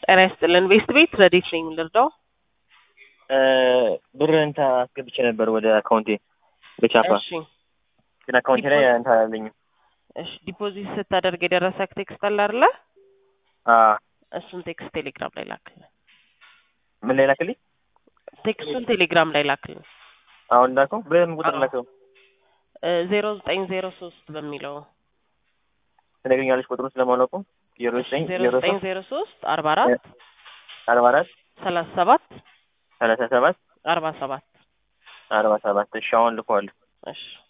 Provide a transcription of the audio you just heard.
ጤና ይስጥልን። ቤስት ቤት ረዴት ነኝ የምንረዳው? ብር እንታ አስገብቼ ነበር ወደ አካውንቴ በቻፓ እሺ ግን አካውንቴ ላይ እንታ አላለኝም። እሺ ዲፖዚት ስታደርግ የደረሰክ ቴክስት አለ አይደለ? አዎ እሱን ቴክስት ቴሌግራም ላይ ላክልን። ምን ላይ ላክልኝ? ቴክስቱን ቴሌግራም ላይ ላክልን። አሁን ላከው በምን ቁጥር አዎ። ላከው? ዜሮ ዘጠኝ ዜሮ ሶስት በሚለው ትነግሪኛለሽ ቁጥሩ ስለማላውቀው ዜሮ ዘጠኝ ዜሮ ዜሮ ዘጠኝ ሶስት ዜሮ ሶስት አርባ አራት አርባ አራት ሰላሳ ሰባት ሰላሳ ሰባት አርባ ሰባት አርባ ሰባት እሺ አሁን ልከዋለሁ። እሺ